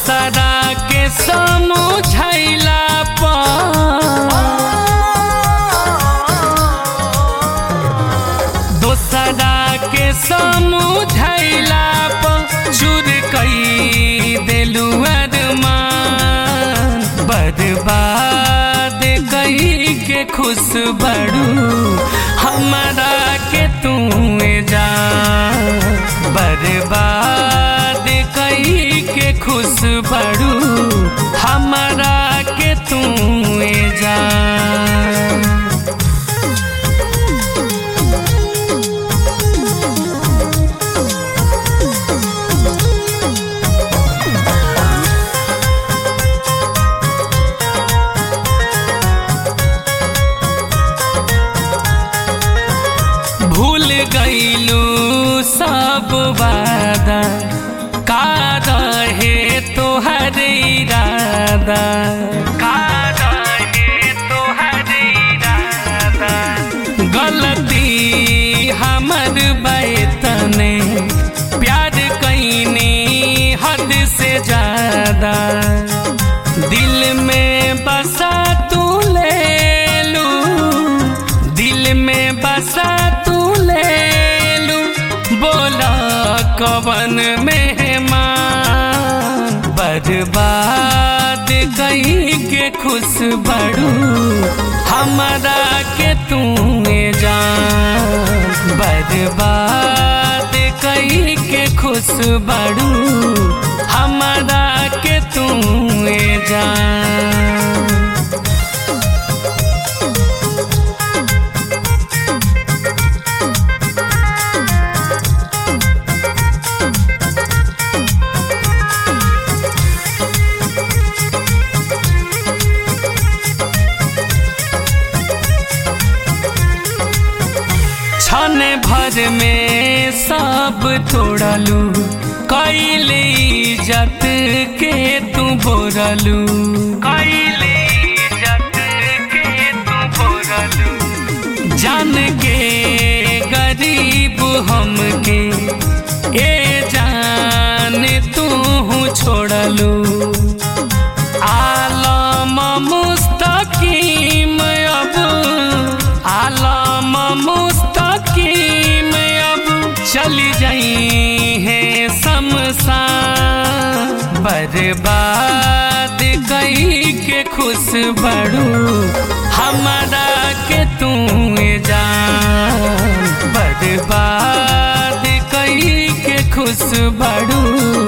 दोसरा के समझैला पर दोसरा के समझैला पर चूर कई देलू अरमान बर्बाद कई के खुश बड़ू हमारा के तू जा बर्बाद कई के खुश बड़ू हमारा के तू जा भूल गईलू सब वादा का रहे तोहर इरादा का रहे तोहर इरादा गलती हमर बैतने प्यार कैनी हद से ज्यादा दिल में बसा तू ले लू दिल में बसा तू ले लू बोला कवन मेहमान बर्बाद कहीं के खुश बड़ू हमारा के तू जान बर्बाद कहीं के खुश बड़ू हमारा के तू जान क्षण भर में सब तोड़लू कैले इज्जत के तू बोरलू कैले इज्जत के तू बोरलू जान के गरीब हमके ए जान तू छोड़लू आलम मुस्तकीम अब आलम मुस्तकीम अब चली जाई है शमशान बर्बाद कई के खुश बड़ू हमारा के तू जान बर्बाद कई के खुश बड़ू